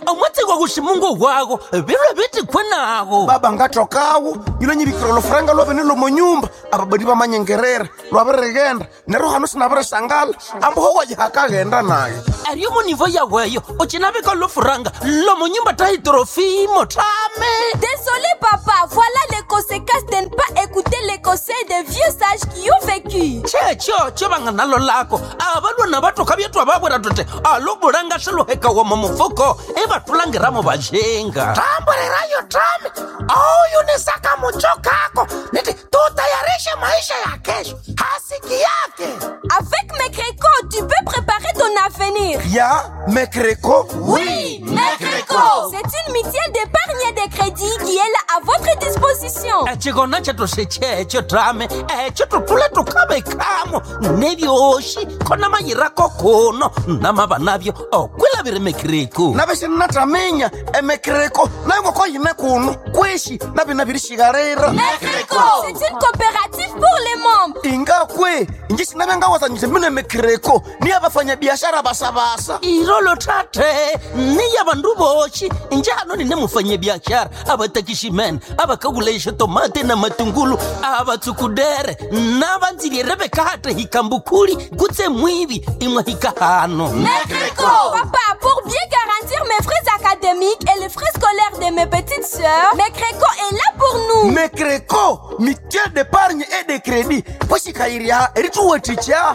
omwatsi kwa kuximungu wako vilwe vitikwe nako baba ngatokawo ilo nyivikira lofuranga lwavene lomonyumba ababadi vamanyengerera lwavirigenda nero hano sinavirisangala amboho wajihakaghenda naye ariyo munivo yaweyo ucinavika lofuranga lomonyumba taitrofimo tame Désolé papa, voilà les conséquences de ne pas écouter les conseils des vieux sages qui ont vécu. checho cho vanga nalo lako avalwana vatoka vyetwa vavwera tote alobulanga swiluhekawa mumufuko ivatulangiramo vajenga tamburirayo tame auyunisaka mucho kako niti tutayarishe maisha ya kesho hasiki yake Avec mes crécots, tu peux préparer ton avenir. ya mekreko Oui, Mecreco C'est une mutuelle d'épargne et de crédit qui est là à votre disposition. ecikona cetu sechecho tame eco tutule tukavekamo nevyoxi kona mayirako kuno namava navyo okwilaviri mekiriku navixinnataminya emekreko nayo ngoko yine kuno kwishi navina virishikarira Mecreco C'est une coopérative pour les membres. ingakwe inji sinavengawazanyise mine mekreko niya vafanyabiashara vasavasa irolo tate niya vandu voxi njano nine mufanyabiaxara avatakiximene avakakulaixa tomate na matungulu avatsukudere na vandzivire vekate hikambukuli kutse mwivi imwe hikahano Mecreco Papa, pour bien garantir mes frais académiques et les frais scolaires de mes petites sœurs, Mecreco est là pour nous. mekreko mutuelle d'épargne et de crédit poxikayiriha erituweticha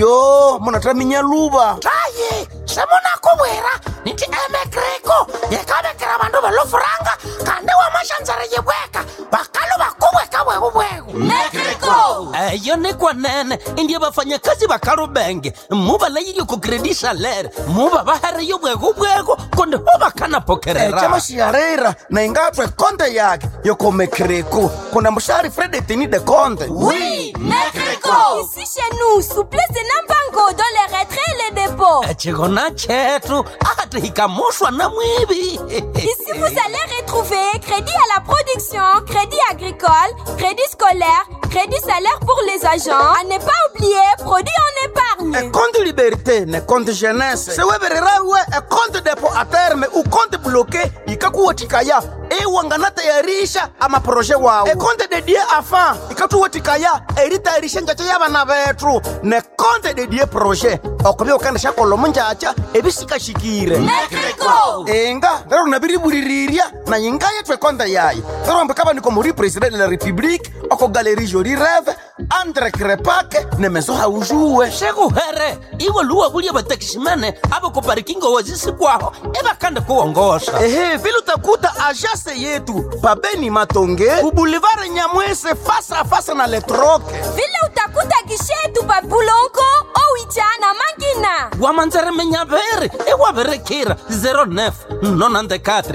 iyo munataminya luva tayi semunakuvwera niti emekreko yekavekera vandu velofuranga kandi wamaxandzara yivweka vakalo vakuvweka vwekuvweku Mecreco eyo ni kwanene indiye vafanyakazi va kalubenge mu va layilyo ku credit salere mu va va hariyo bwekubweko konde ho va kana pokerera camaxiharera na ingatwe konte yake yoko mekreko kuna muxari fredetini de konte Oui, Mecreco Ici chez nous, souplesse de Nambango dans les retraits et les dépôts. ecikona chetu ati hikamuxwa na mwivi Ici, vous allez retrouver crédit à la production, crédit agricole, crédit scolaire, crédit salaire pour les agents. À ne pas oublier, produit en épargne. ekonte liberté ne konte jeunesse sewevererawe ekonte depo a terme ukonte bloke ikakuwetikaya iwanganatayarisha amaproje wawo ekonte dedie afa ikatuwetikaya eritayarisha njacha yabana bethu nekonte dedie proje okuvya ukandisha kolomo njacha ebisikashikire Mecreco inga lero nabiribulirirya na yinga yethu ekonte yayo lero mbikabaniko muri president de la république oko galerie joli reve andre krepake nemeso haujuwe xekuhere iwe luwa vulya vatakiximene ava ku parikingo wazisikwaho ivakanda kuwongoxa ehe vile utakuta ajase yetu pabeni matonge ubulivare nyamwese fasa fasa na letroke Vile utakuta gishetu pa Bulongo, Owicha na Mangina. wamanzeremenyaveri iwaverekira 09 nonandekatre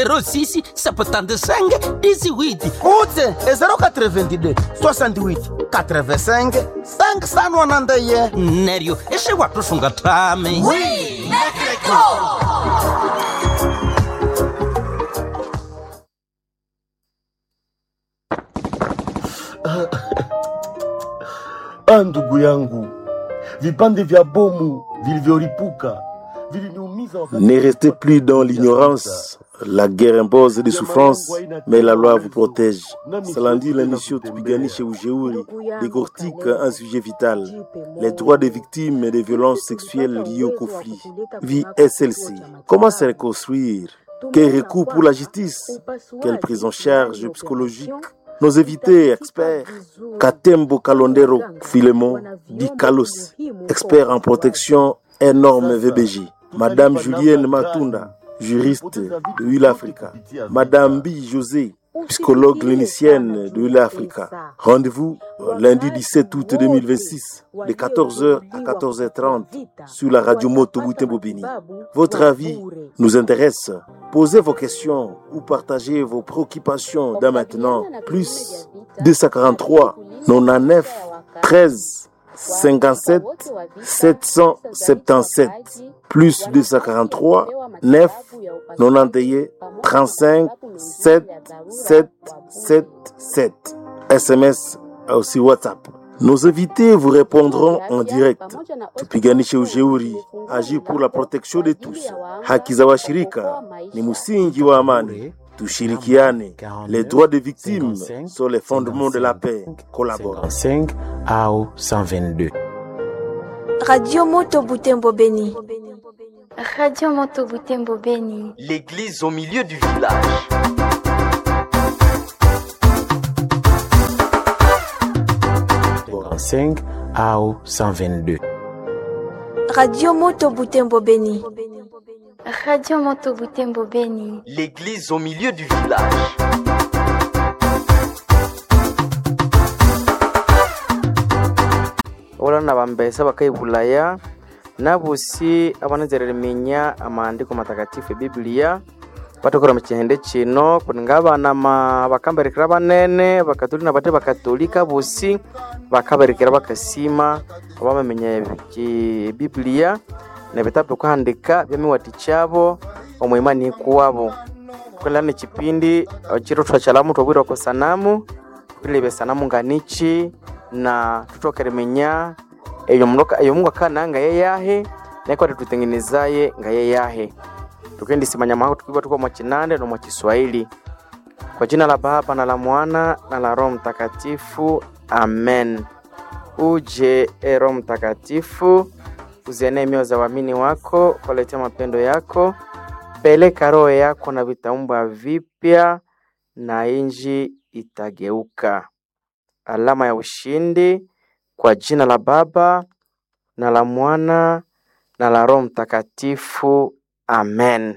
06 septandesenge disiwiti utse e 082 68 85 5sanwanandeye neryo ixiwatusunga tami Oui, Mecreco Ah, ndugu yangu, vipande vya bomu vilivyolipuka viliniumiza wakati- Ne restez plus dans l'ignorance. La guerre impose des souffrances, mais la loi vous protège. Cela dit l'émission Tupiganishe Ujeuri décortique un sujet vital. Les droits des victimes et des violences sexuelles liées au conflit. Vie SLC. Comment se reconstruire Quel recours pour la justice Quelle prise en charge psychologique Nos invités experts, Katembo Kalondero Filemon, Di Kalos, expert en protection énorme VBJ. Madame Julienne Matunda, juriste de Hull Africa. Madame Bi José, psychologue clinicienne de Hull Africa. Rendez-vous euh, lundi 17 août 2026 de 14h à 14h30 sur la radio Moto Boutin-Bobini. Votre avis nous intéresse. Posez vos questions ou partagez vos préoccupations dès maintenant. Plus 243 99 13 57 777 plus 243 9 91 35 7 7 7 7 SMS aussi WhatsApp Nos invités vous répondront en direct. Tupiganishe ujeuri, agir pour la protection de tous. Haki za washirika ni msingi wa amani. Tushirikiane. Les droits des victimes sont les fondements de la paix. Collabore. 5 au 122. Radio Moto Butembo Beni. Radio Moto Butembo Beni. L'église au milieu du village. Bon. 5 au 122. Radio Moto Butembo Beni. Radio Moto Butembo Beni. L'église au milieu du village. olana bambesa bakaibulaya nabosi abanezerereminya amaandiko matakatifu ebibiliya batokora mukihende kino kuninga abana ma- bakamberekera banene bakatolika nabate bakatolika bosi bakaberekera bakasima abamamenya eki- ebibiliya nebitabu kuhandika byamiwati kyabo omwimani kuwabo kwelana ekipindi kiro twachalamu twabwirwa ko sanamu tulebe sanamu nganichi na tutokeremenya eyo munoka eyo mungu akana nga yeyahe naiko tutengenezaye nga yeyahe tukendisimanya maho tukiwa tuko mwa kinande no mwa Kiswahili kwa jina la Baba na la Mwana na la Roho Mtakatifu amen. Uje e Roho Mtakatifu, uzienee mioyo za waamini wako, waletea mapendo yako, peleka roho yako na vitaumbwa vipya, na inji itageuka. Alama ya ushindi kwa jina la Baba na la Mwana na la Roho Mtakatifu amen.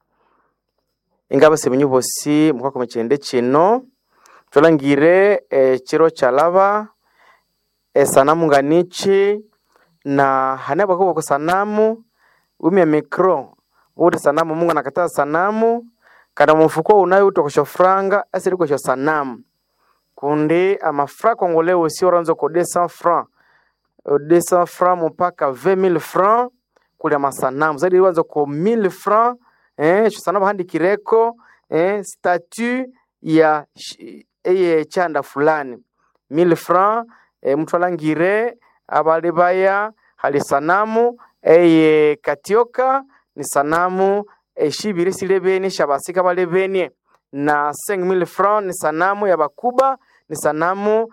Ingaba semenyu bosi mukwako mukihende kino tolangire e, chiro chalaba esanamu nganichi na hane bako sanamu umya mikro uri sanamu mungu anakataa sanamu kana mfuko unayo utokosho franga asiri kosho sanamu kundi amafra congolais aussi oranzo ko 200 francs 200 francs mpaka 20000 francs kuli amasanamu zaidi wanzo ko 1000 francs eh sanamu handikireko eh statue ya sh- eye chanda fulani 1000 francs eh, mtu alangire abali baya hali sanamu eye katioka ni sanamu eshibiri silebeni shabasika balebenie na 5000 francs ni sanamu ya bakuba ni sanamu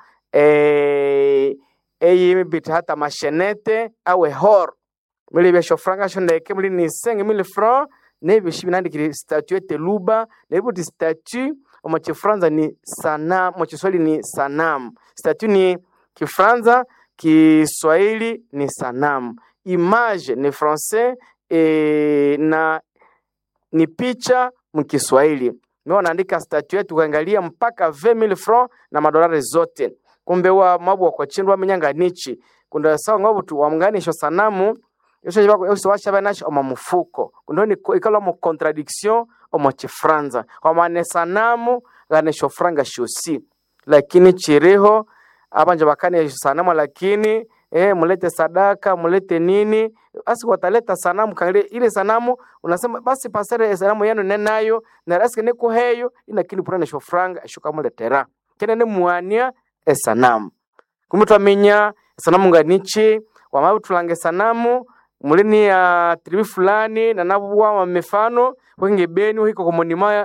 eh, eye bita hata mashenete awe hor mili bya shofranga shondeke mili ni 5000 francs nebyo shi binandikire statue teluba nebo ti statue omo chifranza ni sanamu mo Kiswahili ni sanamu statue ni Kifranza Kiswahili ni sanamu image ni français e, na ni picha mkiswahili ndio wanaandika statue yetu kuangalia mpaka 20000 francs na madolari zote kumbe wa mabu wa kwachindwa minyanga nichi kunda sawa ngabo tu wamnganisho sanamu yosho jibako yosho washa banacho omo mufuko kundo ni ikala mu contradiction omo chifranza kwa maana sanamu ganisho franga shosi lakini chiriho abanje bakane sanamu lakini eh, mulete sadaka mulete nini basi wataleta sanamu kangalia ile sanamu unasema basi pasere sanamu yenu nenayo na rasike niko heyo inakini purana shofranga shuka muletera kene ne muania esanamu kumbe twaminya sanamu nganichi wamabu tulange sanamu mulini ya tribi fulani na nabuwa wa mifano wenge beni wiko komonima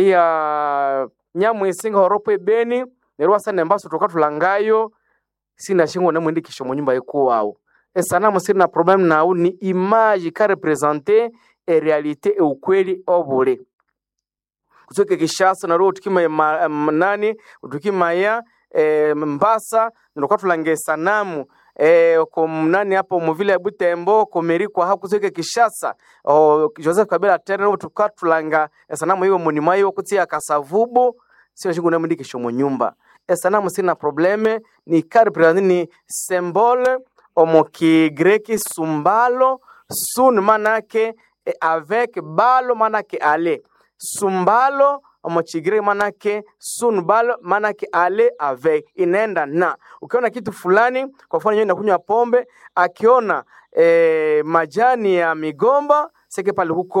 ya nyamu isinga horopo ebeni nerwa sana mbaso toka tulangayo sina shingo na mwindikisho mu nyumba yekuwawo esanamu sina problem nawo ni image ka representer e realite e ukweli obule kutoka kishasa na roho tukima ma, ma, nani tukimaya e, mbasa ndoka tulange sanamu e, ko nani hapo muvile ya butembo komerikwa hapo kutoka kishasa o, joseph kabila tena roho tukatulanga esanamu hiyo munima hiyo kutia kasavubu sio shingo na mwindikisho mu nyumba esanamu sina probleme ni karipirani ni symbole omo kigreki sumbalo sun manake e avec balo manake ale sumbalo omo chigreki manake sun balo manake ale avec inaenda na ukiona kitu fulani kwa mfano yeye kunywa pombe akiona e, majani ya migomba seke pale huko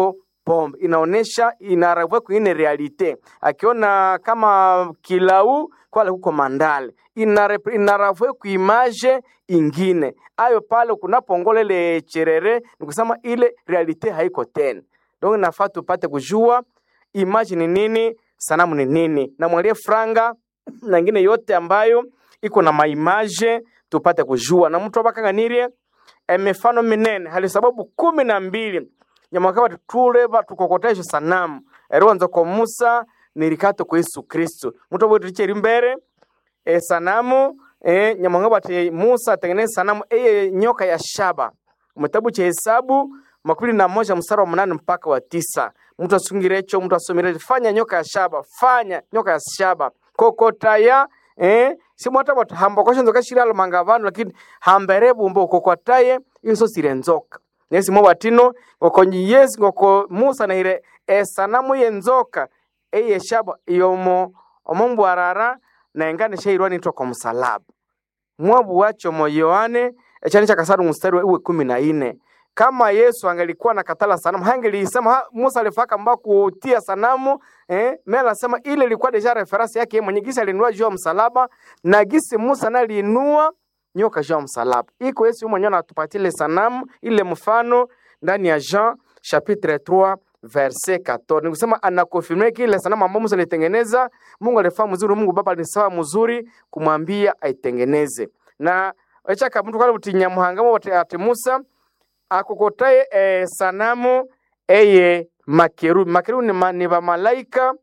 pombe inaonesha inaravua kwingine realite akiona kama kilau kwale huko mandale Inare- inaravue kuimaje ingine ayo pale kunapongola ile cherere ni kusema ile realite haiko tena donc nafaa tupate kujua image ni nini sanamu ni nini na mwalie franga na ingine yote ambayo iko na maimaje tupate kujua na mtu abakanganirie emifano minene hali sababu kumi na mbili nyamakaba tuleba tukokotesha sanamu eriwanza kwa musa nirikato kwa yesu kristu mtu abweticheri mbere e, sanamu e, nyamwanga bati musa atengeneze sanamu eye nyoka ya shaba mutabu cha hesabu makumi na moja mstari wa munane mpaka wa tisa mtu asungirecho mtu asomire fanya nyoka ya shaba fanya nyoka ya shaba kokotaya eh, simwata bati hambokosha nzoka shira alomanga vanhu lakini hambere bumbo kokotaye inso sire nzoka nesi mo batino ngokonyi yesu ngoko musa nahire esanamu yenzoka eye shaba yomo omombwarara naengane shairwa nitwa kwa msalaba mwabu wacho mo yohane echani cha kasaru mstari wa iwe kumi na ine kama yesu angelikuwa na katala sanamu hangelisema ha, musa alifaka mba kutia sanamu eh, mela anasema ile ilikuwa deja reference yake yeye mwenye gisi alinua juu ya msalaba na gisi musa naliinua nyoka juu ya msalaba iko yesu mwenyewe anatupatia ile sanamu ile mfano ndani ya jean chapitre 3 verse 14 nikusema anakonfirme kile sanamu ambayo musa alitengeneza mungu alifaa mzuri mungu baba alisawa mzuri kumwambia aitengeneze na echaka mtu kale buti nyamuhanga mo ati musa akokotaye e, sanamu eye makerubi makerubi ni, ma, ni bamalaika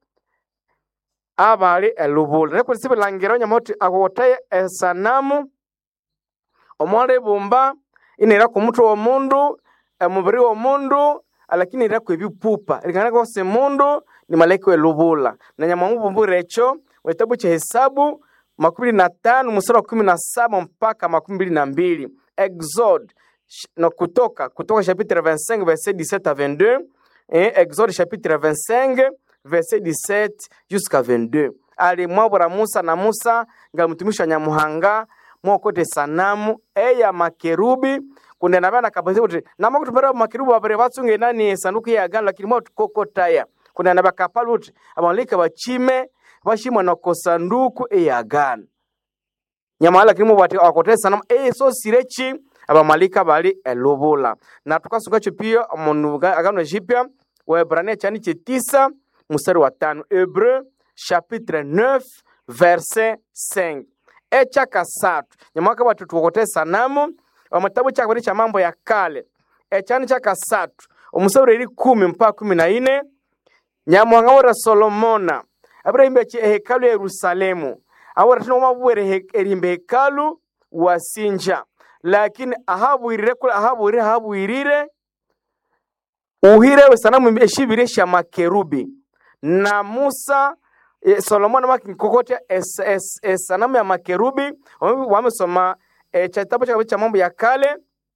abali elubula neko lisibilangira onyamoti akokotaye e, sanamu omwala ebumba inaira ku mutwe w'omundu emubiri w'omundu lakini ira ku ebipupa likana kose mundu ni malaika welubula na nyamwamu bumbura echo wetabu cha hesabu makumi na tano mstari wa kumi na saba mpaka makumi mbili na mbili exode sh- na kutoka kutoka chapitre 25 verset 17 à 22 et exode chapitre 25 verset 17 jusqu'à 22 alimwabura musa na musa ngalimtumisha nyamuhanga mwokote sanamu eya makerubi kunde nabana kabasi kuti namakutumira makerubi babere batsunge nani sanduku ya agano lakini mwa tukokotaya kunde nabakapala kuti abalika bachime bashimwa nako sanduku eya agano nyamala lakini mubati akote sanamu eye so sirechi abamalika bali elubula na tukasungacho pia munu agano jipya waebrania chani chitisa mstari wa tano hebreu chapitre 9 verset 5 echa kasatu nyamwaka batu tukokote sanamu omutabu cha kabiri cha mambo ya kale echani cha kasatu omusaburi eri kumi mpaka kumi na ine nyamuhanga wora solomona abirahimba chi ehekalu ya yerusalemu awora tino mabwere he- erimba hekalu wasinja lakini ahabwirire kula ahabwirire ahabwirire uhire sanamu eshibire sha makerubi na musa e, solomoni makikokotya es, es, es, sanamu ya makerubi Wame- wamesoma e, cha kitabu cha cha mambo ya kale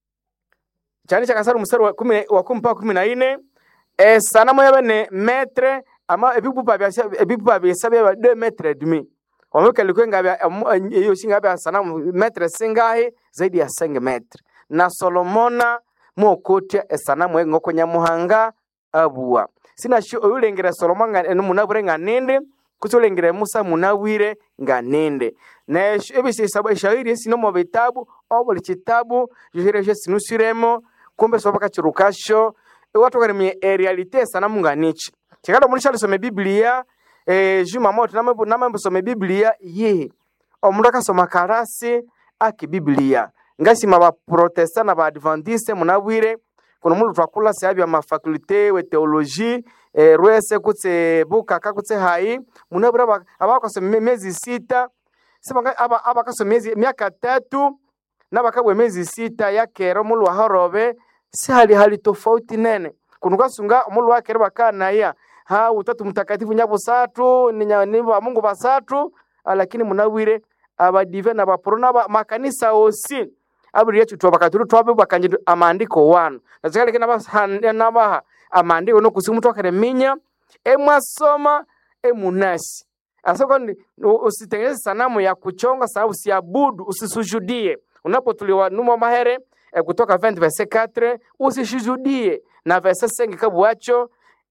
chani cha kasaru mstari wa kumi wa kumi mpaka kumi na ine e, sanamu yabe ne metre ama ebipupa bya ebipupa byesa bya de metre et demi wameweka ilikuwa ngabya hiyo singa bya sanamu metre singahi zaidi ya 5 metre na solomona mwokotya esanamu engoko nyamuhanga abua sina shi oyulengera solomon nga enu munabure nga ninde kuti ulengera musa munawire nga ninde na ebisisabo eshairi esino mu bitabu obuli kitabu yohereje sinusiremo kumbe soboka kirukasho iwatokaremye erealite esanamu nga niki kikada muri shalisome biblia eh, juma moto namembosome biblia yihi omundu akasoma karasi aki biblia ngasima baprotesta na baadventiste munabwire kuno mundu twakula seha bya mafakulte we teoloji eh, rwese kutse bukaka kutse hayi munabwire aba- abakasoma me- miezi sita sibanga aba abakasoma miezi miaka tatu nabakabwe miezi sita yakero mulu wahorobe si hali hali tofauti nene kuno kasunga mulu wakero bakanaya ha utatu mtakatifu nyabusatu ni nya- ni ba mungu basatu ah, lakini munabwire abadive na baporo naba makanisa osi abiri yetu twabakaturu twabe bakanje amandiko wano nazikaleke nabahande nabaha amandiko nokusimu twakareminya emwasoma emunasi asoko ni u- usitengeneze sanamu ya kuchonga sababu usiabudu usisujudie unapotuliwa numa mahere eh, kutoka 20 verse 4 usisujudie na verse 5 kabuacho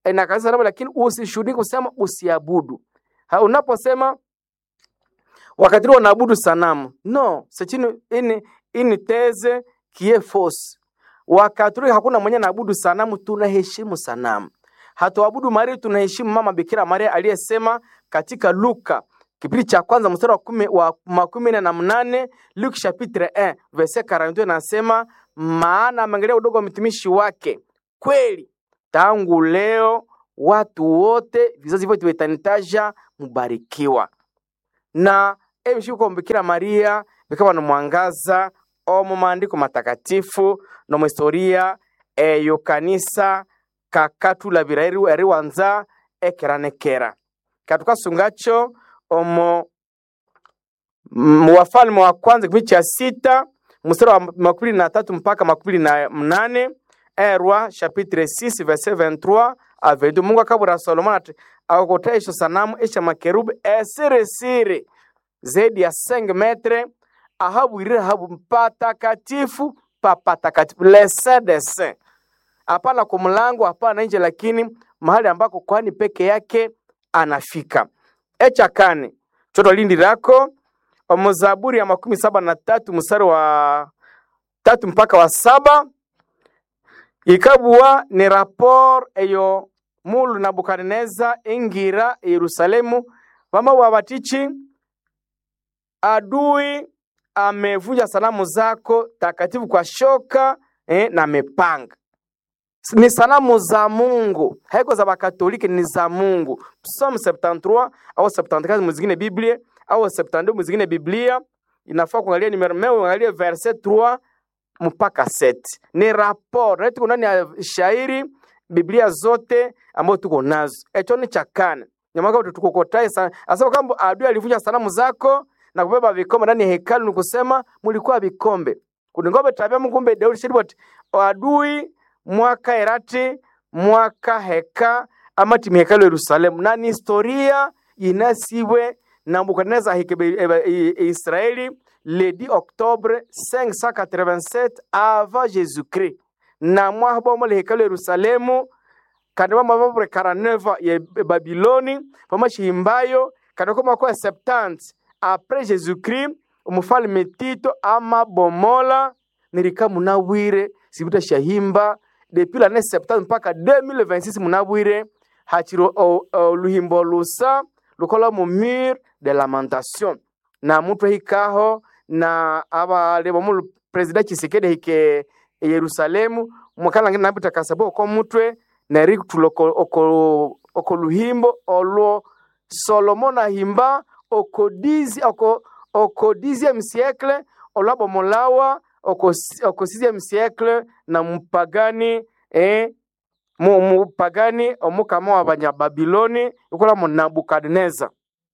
eh, na kanisa sanamu lakini usishuhudie kusema usiabudu Ha, unaposema wakati ule wanaabudu sanamu no c'est une, une, une thèse qui est fausse wakatoliki hakuna mwenye anaabudu sanamu tunaheshimu sanamu hatuabudu maria tunaheshimu mama bikira maria aliyesema katika luka kipindi cha kwanza mstari wa kumi wa makumi nne na mnane Luke chapitre 1 verset 42 nasema, maana ameangalia udogo wa mtumishi wake. Kweli tangu leo watu wote vizazi vyote vitanitaja mubarikiwa. Na emshuko Bikira Maria bikaba mwangaza omu maandiko matakatifu no mu historia eyo kanisa kakatulabira eri eriwanza ekeranekera katukasungacho omo mu Wafalme wa kwanza kipindi cha sita mstari wa makumi na tatu mpaka makumi na mnane erwa chapitre 6 verset 23 a 22 Mungu akabura Solomon ati akakota esho sanamu esha makerubi esirisiri zaidi ya 5 metre ahabwirire habu patakatifu papatakatifu lesedese hapana kwa mlango hapana nje lakini mahali ambako kwani peke yake anafika echa kane choto lindi lako omuzaburi ya makumi saba na tatu mstari wa tatu mpaka wa saba ikabuwa ni rapor eyo mulu nabukadineza ingira yerusalemu vama wabatichi adui amevunja sanamu zako takatifu kwa shoka eh, na mepanga ni sanamu za Mungu, haiko za Bakatoliki, ni za Mungu. Psalm 73 au 74 muzingine Biblia au 72 muzingine Biblia, inafaa kuangalia numero meo, uangalie verset 3 mpaka 7. Ni rapport na tuko ndani ya shairi Biblia zote ambazo tuko nazo. Echo ni chakane nyamaka tutukokotae sana, asema kwamba adui alivunja sanamu zako na kubeba vikombe ndani ya hekalu, ni kusema mulikuwa vikombe kuningombe tabia mungumbe Daudi shiribot adui mwaka erati mwaka heka amati mihekalo Yerusalemu na ni historia inasiwe na Nebukadneza hikebe Israeli le 10 octobre 587 avant Jésus-Christ na mwahabomo le hekalo Yerusalemu kandi bamababure 49 ya Babiloni pamashihimbayo kandi koma kwa 70 après Jésus-Christ umufalme Tito amabomola nirika munawire sibuta shahimba depuis l'année 70 mpaka 2026 munabwire hachiro oluhimbo lusa lukola mu mur de lamentation na mutu hikaho na abalebo mu president Tshisekedi hike Yerusalemu mwakala ngina nabita kasabo ko mutwe na ri tuloko oko oko luhimbo olwo Solomon ahimba oko dizi oko oko 10e siècle olabo molawa oko, oko 6e siècle na mupagani eh, mu, mupagani omukama wa banyababiloni ikola mu nabukadineza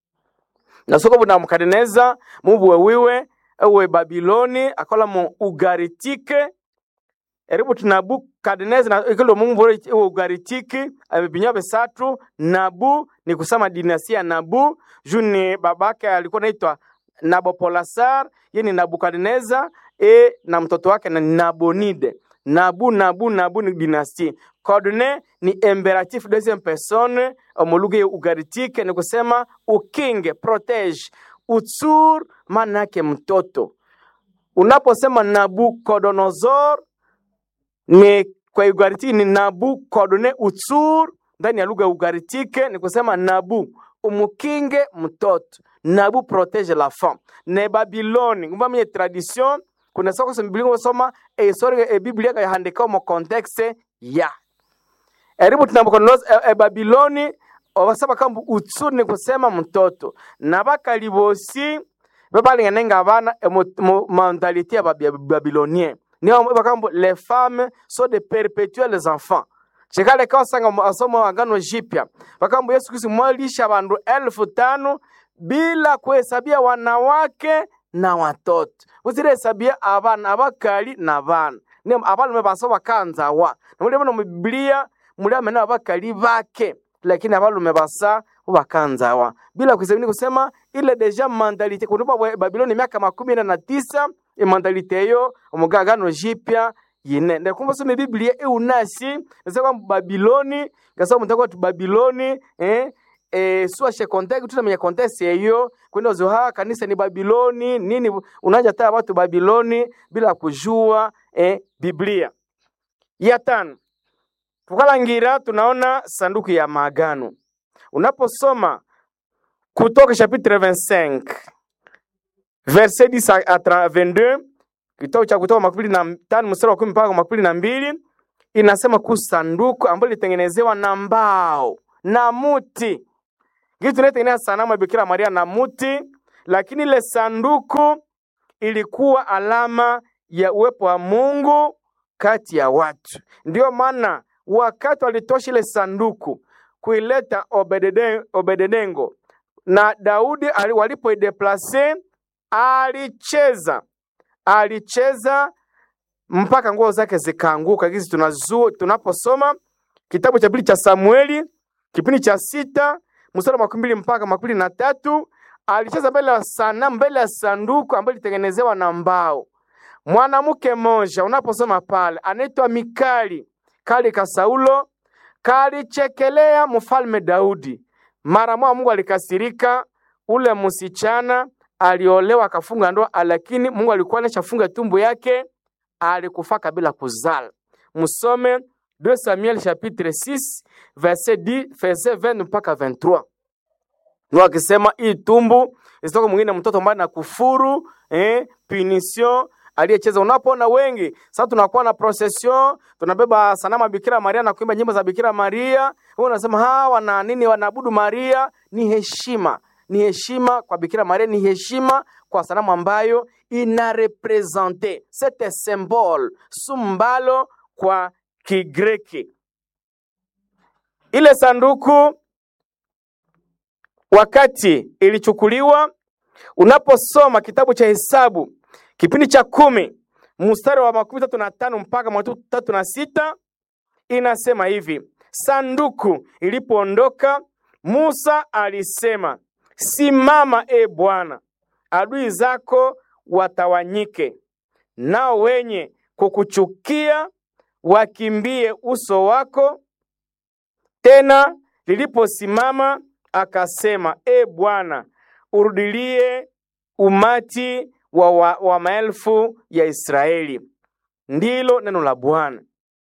nasoko bu nabukadineza mubuwe wiwe ewe babiloni akola mu ugaritike eribu ti nabukadineza ikilo mumubure ewe ugaritike abibinya besatu nabu ni kusema dinastia ya nabu juni babake alikuwa naitwa Nabopolasar, ye ni Nabukadneza e na mtoto wake na Nabonide. Nabu Nabu Nabu ni dynastie. Codne ni imperatif deuxième personne omuluga ya ugaritike ni kusema ukinge, protege. Utsur maana yake mtoto. Unaposema Nabucodonosor ni kwa ugaritike ni Nabucodone utsur ndani ya lugha ya ugaritike ni kusema Nabu umukinge mtoto nabu protege la femme ne babiloni ngumba mwenye tradition kuna soko sa biblia ngosoma e historia e biblia ka handika mo context ya eribu tunabukonoza e, e babiloni obasaba kambu utsuri ni kusema mtoto na bakalibosi babalinganenga abana e, mo, mo, mentalite ya babilonien niyo bakambu les femmes sont de perpétuels enfants chikale kawasanga asomo agano jipya bakambu yesu kristu mwalisha bandu elfu tano bila kuhesabia wanawake na watoto usirehesabia abana abakali na bana ni abalume baso bakanzawa namuli bano mu biblia muli amene abakali bake lakini abalume basa bakanzawa bila kuhesabia kusema ile deja mandalite kunupa babiloni miaka makumi na tisa imandalite eyo omugagano jipya yine ndakumva some biblia eunasi nasa kwamba babiloni ngasa mutaka tu babiloni eh eh suashe context tutamenya context yeyo kwenda zoha kanisa ni babiloni nini unaja taa watu babiloni bila kujua eh biblia ya tano tukalangira tunaona sanduku ya maagano unaposoma kutoka chapitre 25 verset 10 à 22 kitabu cha kutoka makumi na tano mstari wa kumi mpaka makumi na mbili inasema kuhusu sanduku ambalo lilitengenezewa na mbao na muti kitu tunaitengeneza sanamu ya Bikira Maria na muti, lakini ile sanduku ilikuwa alama ya uwepo wa Mungu kati ya watu. Ndiyo maana wakati walitosha ile sanduku kuileta Obedede- Obededengo na Daudi ali- walipoideplase, alicheza alicheza mpaka nguo zake zikaanguka. Hizi tunazu tunaposoma kitabu cha pili cha Samueli kipindi cha sita mstari wa makumi mbili mpaka makumi mbili na tatu alicheza mbele ya sanamu, mbele ya sanduku ambayo ilitengenezewa na mbao. Mwanamke mmoja unaposoma pale anaitwa Mikali kali ka Saulo kalichekelea mfalme Daudi. Mara moja Mungu alikasirika, ule msichana aliolewa akafunga ndoa, lakini Mungu alikuwa anashafunga tumbo yake, alikufa kabla kuzala. Msome 2 Samuel chapitre 6 verset 10 verset 20 mpaka 23. Mungu akisema hii tumbu isitoke mwingine mtoto ambaye na kufuru eh, punition aliyecheza. Unapoona wengi sasa, tunakuwa na procession, tunabeba sanamu ya Bikira Maria na kuimba nyimbo za Bikira Maria, wewe unasema hawa wana nini? Wanaabudu Maria. Ni heshima, ni heshima kwa Bikira Maria, ni heshima kwa sanamu ambayo ina represente sete symbole sumbalo kwa Kigreki. Ile sanduku wakati ilichukuliwa, unaposoma kitabu cha Hesabu kipindi cha kumi mstari wa makumi tatu na tano mpaka makumi tatu na sita inasema hivi: sanduku ilipoondoka, Musa alisema, simama e Bwana, adui zako watawanyike, nao wenye kukuchukia wakimbie uso wako. Tena liliposimama akasema, e Bwana, urudilie umati wa, wa, wa maelfu ya Israeli. Ndilo neno la Bwana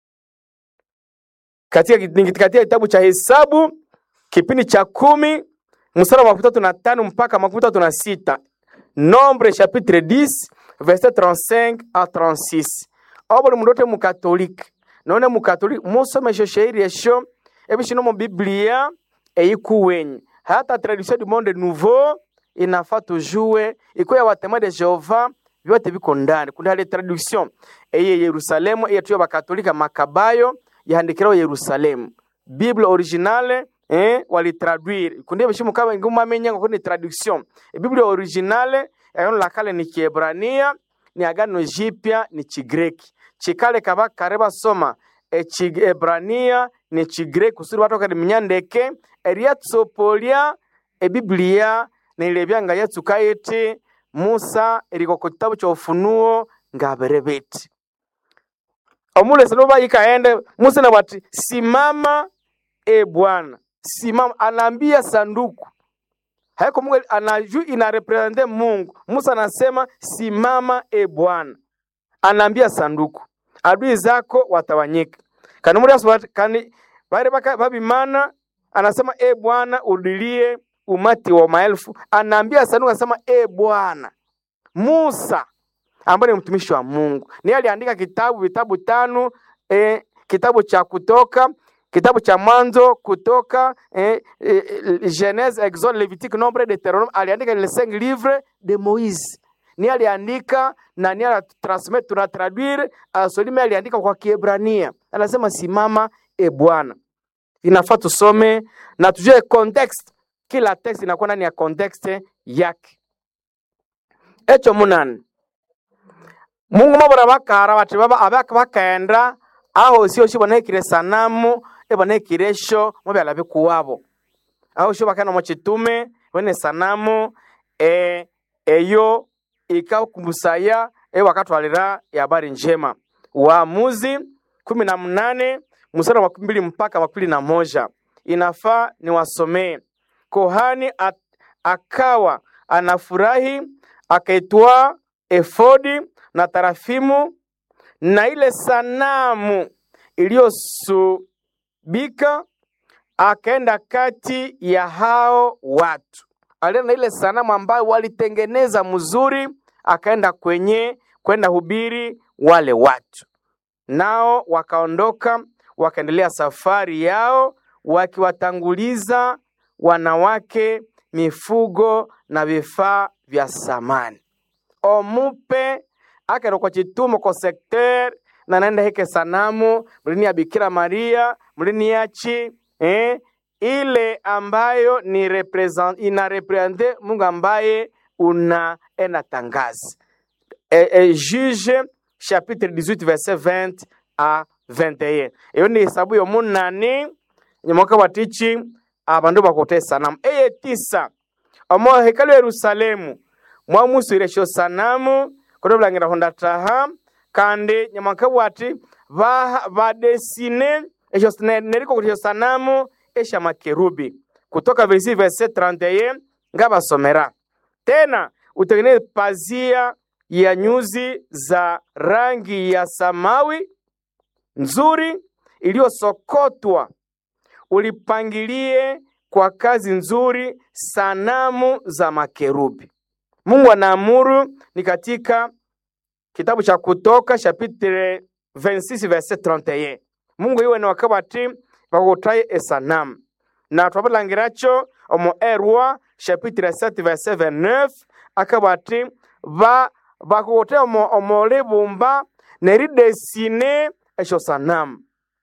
katika, katika kitabu cha Hesabu kipindi cha kumi mstari wa makumi tatu na tano mpaka makumi tatu na sita Nombre chapitre 10 verset 35 à 36 obuli mundu ote mukatolike none mukatolike musome esho shairi esho ebishino mu biblia eyikuwenyi hata tradition du monde nouveau inafaa tujue iko ya watema de Jehova vyote viko ndani. Kuna ile traduction eye Yerusalemu eye tuyo bakatolika Makabayo yahandikiraho Yerusalemu Bible originale eh walitraduire kundi bishimu kama nguma menya ngo ni traduction e Bible originale agano la kale ni Kiebrania ni agano jipya ni Chigreki chikale kaba kareba soma e Chiebrania ni Chigreki kusudi watu kadi mnyandeke eriatsopolia e Biblia nilibyanga Yesu kayiti Musa eriko ku kitabu cha Ufunuo ngaberebeti omulesi noba ikaende Musa na bati simama e Bwana simama anaambia sanduku haiko Mungu anaju ina represente Mungu Musa anasema simama e Bwana anaambia sanduku adui zako watawanyika kani muri aso kani bare baka babimana anasema e Bwana udilie umati wa maelfu anaambia sanduku anasema e Bwana Musa ambaye ni mtumishi wa Mungu ni aliandika kitabu vitabu tano eh, kitabu cha Kutoka, kitabu cha Mwanzo, Kutoka, eh, eh, Genèse, Exode, Levitique, Nombre, Deuteronome. Aliandika les cinq livres de Moise ni aliandika na ni alitransmit tuna traduire asolime aliandika kwa Kiebrania, anasema simama e Bwana. Inafaa tusome na tujue context, kila text inakuwa ndani ya context yake. Echo munani mungu mabora bakara bati baba abaka bakaenda aho sio sio banekire sanamu ebanekire sho mubyala bikuwabo aho sho bakana mu kitume bene sanamu e eyo ikakumusaya e wakatwalira ya habari njema Waamuzi kumi na mnane mstari wa makumi mbili mpaka makumi na moja inafaa niwasomee. Kohani at, akawa anafurahi akaitwaa efodi na tarafimu na ile sanamu iliyosubika, akaenda kati ya hao watu, alienda na ile sanamu ambayo walitengeneza mzuri, akaenda kwenye kwenda hubiri wale watu, nao wakaondoka wakaendelea safari yao wakiwatanguliza wanawake, mifugo na vifaa vya samani. Omupe akero kwa chitumo kwa sekter na naenda heke sanamu mlini ya Bikira Maria mlini yachi eh, ile ambayo ni represent, ina represente Mungu ambaye unaenda tangazi e, e, Juge chapitre 18 verset 20 a 21 iyo ni hesabu yomunani nyamoka batichi abandu bakote sanamu eye tisa omo hekalu ya Yerusalemu mwamuswire esyo sanamu kono bulangira honda taha kandi nyamoka bwati ba- badesine esyo neriko kuti esyo sanamu esha makerubi kutoka versi verset 31 ngabasomera tena utengeneze pazia ya nyuzi za rangi ya samawi nzuri iliyosokotwa, ulipangilie kwa kazi nzuri sanamu za makerubi. Mungu anaamuru ni katika kitabu cha Kutoka chapitre 26 verset 31. Mungu iwe ni wakabati bakotaye esanamu na twabulangiracho omu erwa chapitre 7 verset 29 akabati ba bakokote omo, omo libumba neridesine esyo sanamu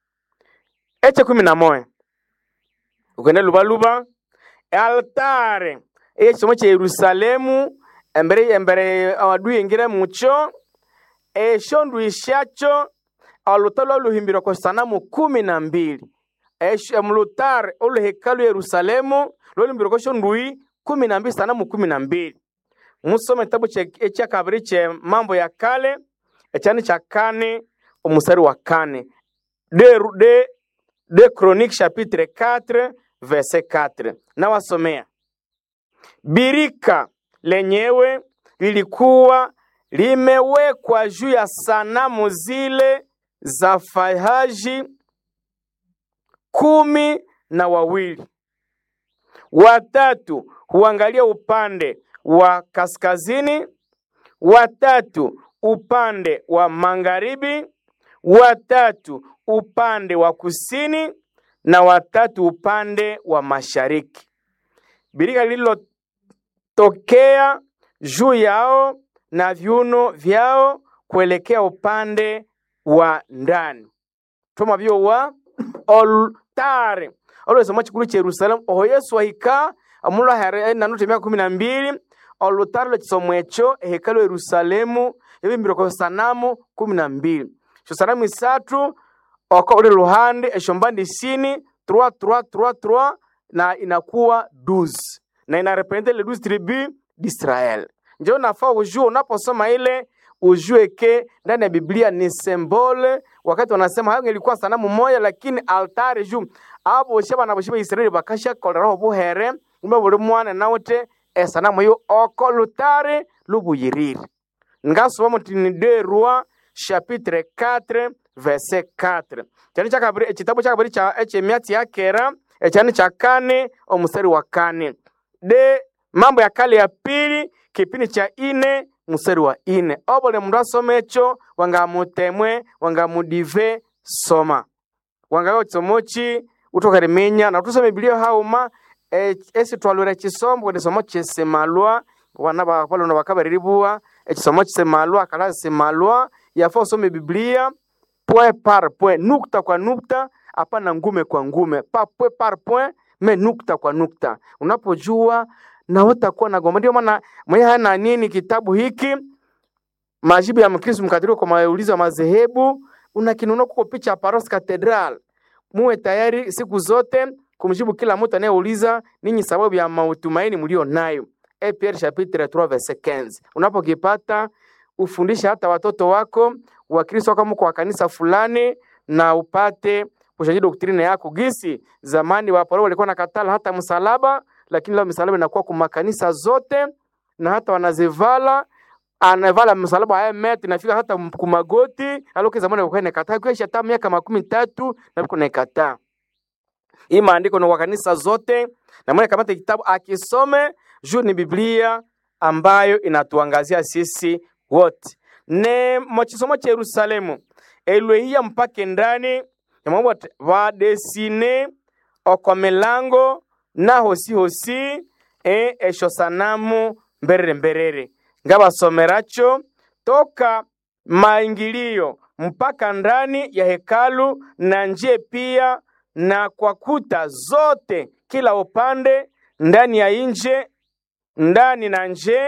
eche kumi na moya ukende lubaluba altare ekisomo kya yerusalemu embere embere awadui ingire mucho esyo ndui syakyo oluta lwaluhimbirwa kwa sanamu kumi na mbili Esho- mulutare oluhekalu yerusalemu lwaluhimbirwa kwa esyo ndui kumi na mbili sanamu kumi na mbili musome kitabu kye- ekyakabiri kye mambo ya kale ekyani kya kane omusari wa kane de, de, de chronique chapitre 4 verset 4 nawasomea birika lenyewe lilikuwa limewekwa juu ya sanamu zile za fahaji kumi na wawili watatu huangalia upande wa kaskazini, watatu upande wa magharibi, watatu upande wa kusini na watatu upande wa mashariki. Birika lililotokea juu yao na viuno vyao kuelekea upande wa ndani toma byowa olutare olwesoma chikulu cha yerusalemu oho yesu ahika omulhu ahere nanutha emyaka kumi na mbili olutare lwekisomo ekyo ehekalu ya yerusalemu yabimbirwe kwa sanamu kumi na mbili esyo sanamu isatu oko uli luhande esyo mbandi isini 3 3 3 3 na inakuwa 12 na inarepresente le 12 tribu d'Israel njo nafaa ujue unaposoma ile ujue ke ndani ya Biblia ni sembole. Wakati wanasema hayo ilikuwa sanamu moja, lakini altare juu abo shaba na boshiba Israeli bakasha koleraho buhere umbe buli mwana nawute esanamu yo oko lutare lubuyiriri ngasoma mutini de roi chapitre 4 verset 4 cyane cyakabiri ekitabu cyakabiri cya ekyemyatsi ya kera ecyane cya kane omusari wa kane de mambo ya kale ya pili kipindi cha ine musari wa ine obole mundu asoma ekyo wangamutemwe wangamudive soma wangayo kisomoki utokarimenya na tusome bibiliya hauma e- esi twalwira ekisombo kwekisomo kisimalwa wana bapalona bakabariribuwa ekisomo kisimalwa kala simalwa yafa usome bibiliya point par point nukta kwa nukta hapana ngume kwa ngume pa point par point me nukta kwa nukta unapojua na utakuwa na gomba ndio maana mwenye hana nini kitabu hiki majibu ya mkristo mkatoliki kwa maulizo ya madhehebu unakinunua kuko picha ya Paros Cathedral muwe tayari siku zote kumjibu kila mtu anayeuliza ninyi sababu ya matumaini mlio nayo. E Pierre chapitre 3 verset 15. Unapokipata ufundishe hata watoto wako wakristo kama kwa kanisa fulani na upate kushaji doktrine yako gisi zamani waparo walikuwa na katala hata msalaba lakini leo msalaba inakuwa kwa makanisa zote na hata wanazivala anavala msalaba haya meti nafika hata kumagoti aloke zamani walikuwa inakataa kwa hata miaka makumi tatu na biko naikataa hii maandiko ni kwa kanisa zote na mwenye kamata kitabu akisome juu ni Biblia ambayo inatuangazia sisi wote ne mochisomo cha Yerusalemu elwehia mpake ndani yamwabo vadesine oko milango na hosi hosi e esho sanamu mberere mberere ngabasomeracho toka maingilio mpaka ndani ya hekalu na nje pia na kwa kuta zote kila upande ndani ya nje ndani na nje